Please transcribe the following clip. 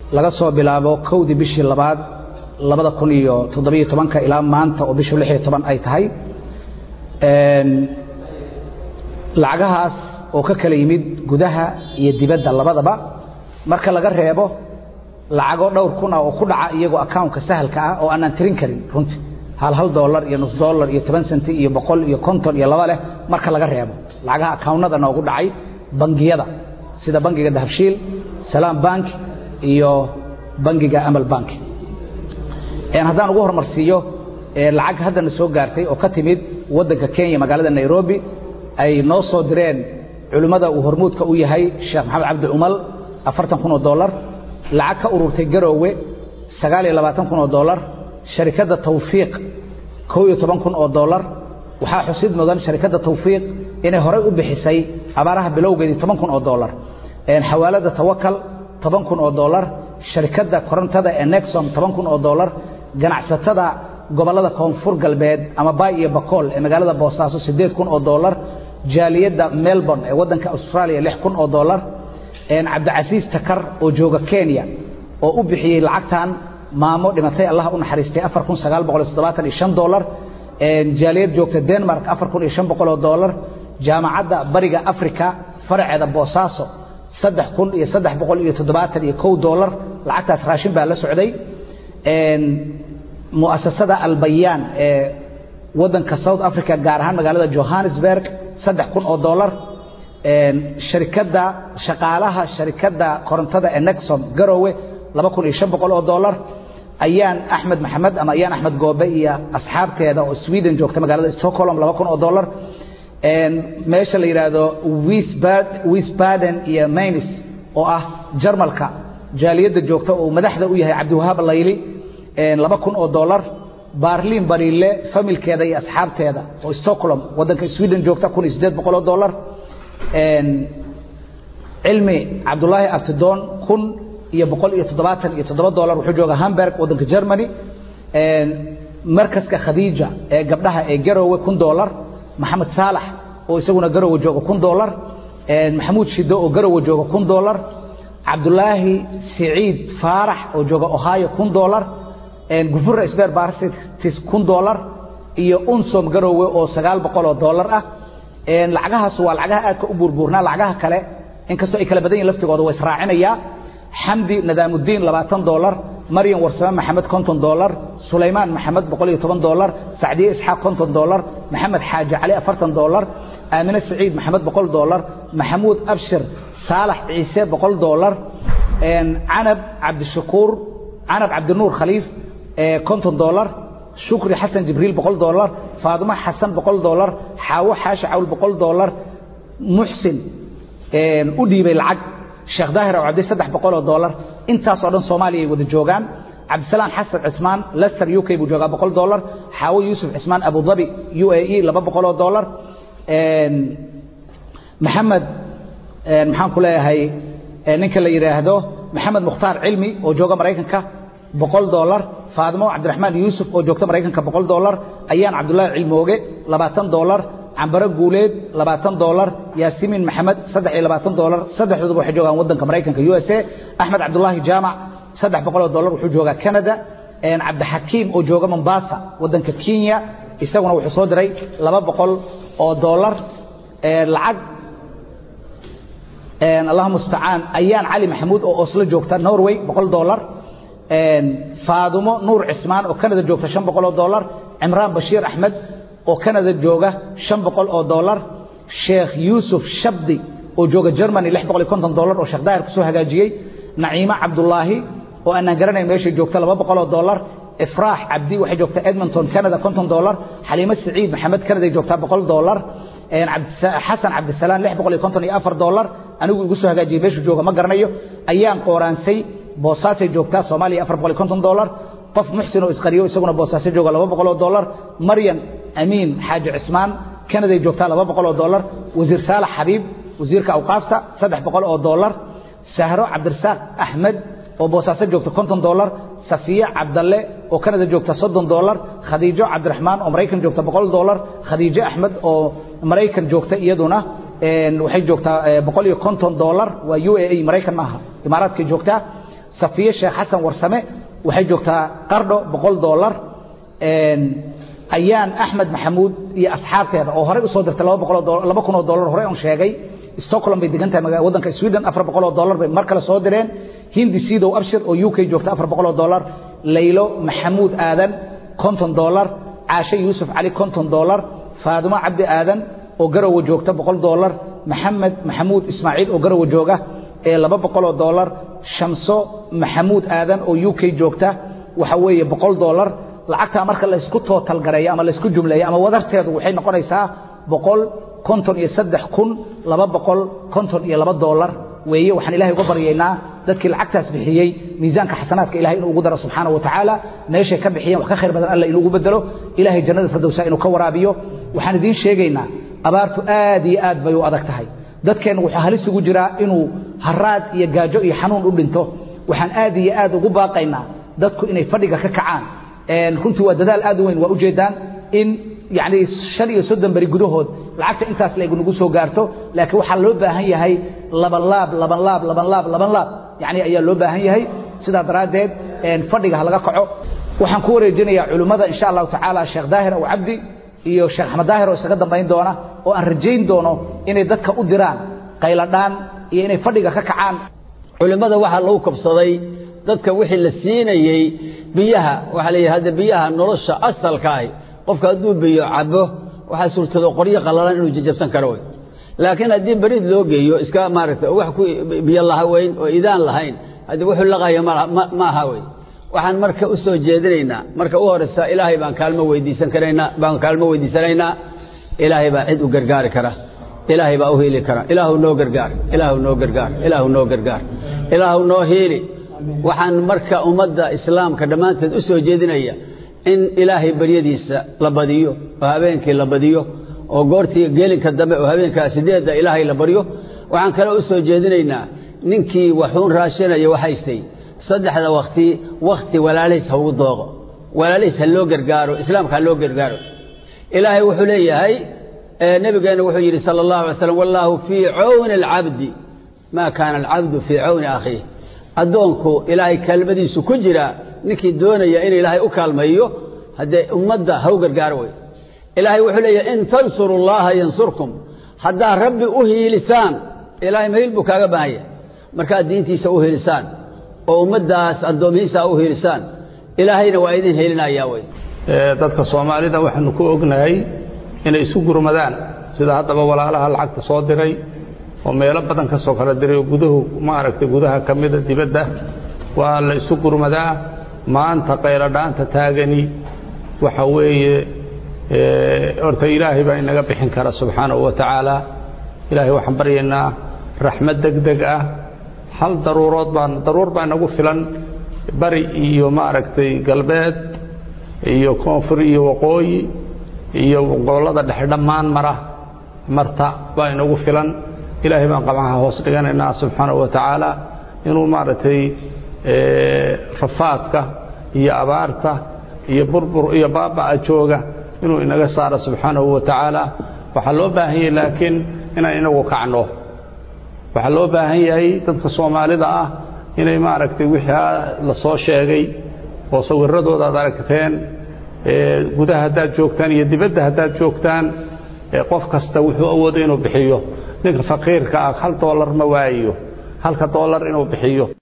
laga soo bilaabo kowdii bishii labaad labada kun iyo toddobiyo tobanka ilaa maanta oo bishu lix iyo toban ay tahay lacagahaas oo ka kala yimid gudaha iyo dibadda labadaba marka laga reebo lacago dhowr kun ah oo ku dhaca iyagoo accountka sahalka ah oo aanaan tirin karin runtii hal hal dollar iyo nus dollar iyo toban senti iyo boqol iyo konton iyo laba leh marka laga reebo lacagaha accountnada noogu dhacay bangiyada sida bangiga dahabshiil salaam bank iyo bangiga amal bank haddaan ugu horumarsiiyo lacag haddana soo gaartay oo ka timid waddanka kenya magaalada nairobi ay noo soo direen culimmada uu hormuudka u yahay sheekh maxamed cabdi cumal afartan kun oo dollar lacag ka ururtay garoowe sagaal iyo labaatan kun oo dollar sharikadda tawfiiq kow iyo toban kun oo dollar waxaa xusid mudan sharikadda tawfiiq inay horey u bixisay abaaraha bilowgeedii toban kun oo dollar xawaalada tawakal toban kun oo dollar sharikadda korontada ee nexom toban kun oo dollar ganacsatada gobollada koonfur galbeed ama bay iyo bakool ee magaalada boosaaso siddeed kun oo dollar jaaliyadda melbourne ee waddanka australia lix kun oo dollar cabdicasiis takar oo jooga kenya oo u bixiyey lacagtan maamo dhimatay allah u naxariistay afar kun sagaal boqol iyo toddobaatan iyo shan dollar jaaliyad joogta denmark afar kun iyo shan boqol oo dollar jaamacadda bariga africa faraceeda boosaaso saddex kun iyo saddex boqol iyo toddobaatan iyo kow dollar lacagtaas raashin baa la socday mu'asasada albayaan ee waddanka south africa gaar ahaan magaalada johannesburg saddex kun oo dollar sharikadda shaqaalaha sharikadda korontada ee nexom garowe laba kun iyo shan boqol oo dollar ayaan axmed maxamed ama ayaan axmed goobe iyo asxaabteeda oo sweden joogta magaalada stockholm laba kun oo dollar meesha la yidhaahdo wisbaden iyo maynis oo ah jarmalka jaaliyadda joogta oo madaxda u yahay cabdiwahaab layli laba kun oo dollar baarliin bariile familkeeda iyo asxaabteeda oo stockholm waddanka sweden joogta kun iyo siddeed boqol oo dollar cilmi cabdulaahi abtidoon kun iyo boqol iyo toddobaatan iyo toddoba dollar wuxuu jooga hamburg waddanka germany markaska khadiija ee gabdhaha ee garowe kun dollar maxamed saalax oo isaguna garowe jooga kun dollar maxamuud shido oo garowe jooga kun dollar cabdulaahi siciid faarax oo jooga ohio kun dollar gufura sber barsitis kun dollar iyo unsom garowe oo sagaal boqol oo dollar ah lacagahaas waa lacagaha aadka u buurbuurnaa lacagaha kale inkastoo ay kala badan yihin laftigooda waa israacinayaa xamdi nadaamudiin labaatan dollar maryam warsame maxamed konton dollar sulaymaan maxamed boqol iyo toban dollar sacdiye isxaaq konton dollar maxamed xaaji cali afartan dollar aamine saciid maxamed boqol dollar maxamuud abshir saalax ciise boqol dollar canab cabdishakuur canab cabdinuur khaliif konton dollar shukri xasan jibriil boqol dollar faadimo xasan boqol dollar xaawo xaashi cawl boqol dollar muxsin u dhiibay lacag sheekh daahir oo cabdi saddex boqol oo dollar intaasoo dhan soomaaliya ay wada joogaan cabdisalaan xasan cismaan lester u k buu joogaa boqol dollar xaawo yuusuf cismaan abudabi u a e laba boqol oo dollar maxamed maxaan ku leeyahay ninka la yidhaahdo maxamed mukhtaar cilmi oo jooga maraykanka boqol dollar faadimo cabdiraxmaan yuusuf oo joogta maraykanka boqol dollar ayaan cabdullaahi cilmooge labaatan dollar cambaro guuleed labaatan dollar yaasimiin maxamed saddex iyo labaatan dollar saddexdooduba waxay joogaan waddanka maraykanka u s a axmed cabdulaahi jaamac saddex boqol oo dollar wuxuu joogaa canada cabdixakiim oo jooga mombasa waddanka kenya isaguna wuxuu soo diray laba boqol oo dollar lacag allahuma mustacaan ayaan cali maxamuud oo oslo joogta norway boqol dollar faadumo nuur cismaan oo canada joogta shan boqol oo dollar cimraan bashiir axmed oo canada jooga shan boqol oo dollar sheekh yuusuf shabdi oo jooga germany lix boqol iyo konton dollar oo sheekh daahir kusoo hagaajiyey naciimo cabdulaahi oo aanaan garanayn meeshay joogta laba boqol oo dollar ifraax cabdi waxay joogtaa edmonton canada konton dollar xaliimo saciid maxamed canaday joogtaa boqol dollar xasan cabdisalaan lix boqol iyo konton iyo afar dollar anigu igu soo hagaajiyey meeshuu jooga ma garanayo ayaan qooraansay boosaasay joogtaa soomaaliya afar boqol iyo konton dollar qof muxsin oo isqariyo isaguna boosaaso jooga laba boqol oo dollar maryan amiin xaaji cismaan canaday joogtaa laba boqol oo dollar wasiir saalax xabiib wasiirka awqaafta saddex boqol oo dollar sahro cabdirasaaq axmed oo boosaaso joogta konton dollar safiye cabdalle oo canada joogta soddon dollar khadiijo cabdiraxmaan oo maraykan joogta boqol dollar khadiijo axmed oo maraykan joogta iyaduna waxay joogtaa boqol iyo konton dollar waa u a a maraykan maaha imaaraadkay joogtaa safiye sheekh xasan warsame waxay joogtaa qardho boqol dollar ayaan axmed maxamuud iyo asxaabteeda oo horey usoo dirtay laba boqoloo laba kun oo dollar horey on sheegay stockholm bay degan tahay waddanka sweden afar boqol oo dollar bay mar kale soo direen hindi sidow abshir oo u k joogta afar boqol oo dollar laylo maxamuud aadan konton dollar caashe yuusuf cali konton dollar faadimo cabdi aadan oo garowe joogta boqol dollar maxamed maxamuud ismaaciil oo garowe jooga ee laba boqoloo dollar shamso maxamuud aadan oo u k joogta waxa weeye boqol dollar lacagtaa marka laysku tootalgareeyo ama laysku jumleeyo ama wadarteedu waxay noqonaysaa boqol konton iyo saddex kun laba boqol konton iyo laba dollar weeye waxaan ilahay uga baryaynaa dadkii lacagtaas bixiyey miisaanka xasanaadka ilahay inuu ugu daro subxaana wa tacaala meeshay ka bixiyeen wax ka khayr badan alla inuugu bedelo ilahay jannada firdowsa inuu ka waraabiyo waxaan idiin sheegaynaa abaartu aad iyo aad bay u adag tahay dadkeenna wuxuu halis ugu jiraa inuu haraad iyo gaajo iyo xanuun u dhinto waxaan aad iyo aad ugu baaqaynaa dadku inay fadhiga ka kacaan runtii waa dadaal aad u weyn waa ujeedaan in yani shan iyo soddon beri gudahood lacagta intaas la nagu soo gaarto laakiin waxaa loo baahan yahay laban laab laban laab laban laab laban laab yani ayaa loo baahan yahay sidaa daraaddeed fadhiga ha laga kaco waxaan ku wareejinayaa culimmada insha allahu tacaala sheekh daahir aw cabdi iyo sheekh axmed daahir oo isaga dambayn doona oo aan rajayn doono inay dadka u diraan qayladhaan iyo inay fadhiga ka kacaan culimmada waxaa lagu kabsaday dadka wixii la siinayey biyaha waxaa layidhi hadda biyaha nolosha asalka ahi qofka hadduu biyo cabo waxaa suurtado qoryo qallalan inuu jajabsan karo wey laakiin haddii beriid loo geeyo iska maaragta wax ku biyo lahaweyn oo idaan lahayn haddii wuxuu laqayo ma aha wey waxaan marka u soo jeedinaynaa marka u horeysa ilaahay baan kaalmo weydiisan karaynaa baan kaalmo weydiisanaynaa ilaahay baa cid u gargaari kara ilaahay baa u hiili kara ilaahu noo gargaar ilaahu noo gargaar ilaahu noo gargaar ilaahu noo hiili waxaan marka ummadda islaamka dhammaanteed u soo jeedinaya in ilaahay baryadiisa la badiyo oo habeenkii la badiyo oo goortii gelinka dambe oo habeenkaa sideedda ilaahay la baryo waxaan kale u soo jeedinaynaa ninkii waxuun raashinaya waxaystay saddexda wakti wakhti walaalihiis ha ugu dooqo walaalihiis ha loo gargaaro islaamka ha loo gargaaro ilaahay wuxuu leeyahay nebigeenna wuxuu yidhi sala allahu alay slam wallaahu fii cawni alcabdi maa kaana alcabdu fii cawni akhiih addoonku ilaahay kaalmadiisu ku jira ninkii doonaya in ilaahay u kaalmayo haddee ummadda ha u gargaaro wey ilaahay wuxuu leeyahay in tansuru llaha yansurkum haddaad rabbi u hiilisaan ilaahay mahiil buu kaaga baahanya markaad diintiisa u hiilisaan oo ummaddaas addoomihiisa u hiilisaan ilaahayna waa idin hiilinayaa wey dadka soomaalida waxaanu ku ognahay inay isu gurmadaan sida haddaba walaalaha lacagta soo diray oo meelo badan ka soo kala diray oo guduhu maaragtay gudaha ka mida dibadda waa la isu gurmadaa maanta qayladhaanta taagani waxa weeye horta ilaahay baa inaga bixin kara subxaanahu wa tacaala ilaahay waxaan baryaynaa raxmad deg deg ah hal daruurood baan daruur baa inagu filan bari iyo maaragtay galbeed iyo koonfur iyo waqooyi iyo gobollada dhexe dhammaan mara marta baa inagu filan ilaahay baan qabanha hoos dhiganaynaa subxaanahu wa tacaala inuu maaragtay rafaadka iyo abaarta iyo burbur iyo baaba'a jooga inuu inaga saaro subxaanahu wa tacaala waxaa loo baahan yahay laakiin inaan inagu kacno waxaa loo baahan yahay dadka soomaalida ah inay maaragtay wixii la soo sheegay oo sawiradooda aad aragteen gudaha haddaad joogtaan iyo dibadda haddaad joogtaan qof kasta wuxuu awoodo inuu bixiyo ninka faqiirka ah hal doolar ma waayo halka doolar inuu bixiyo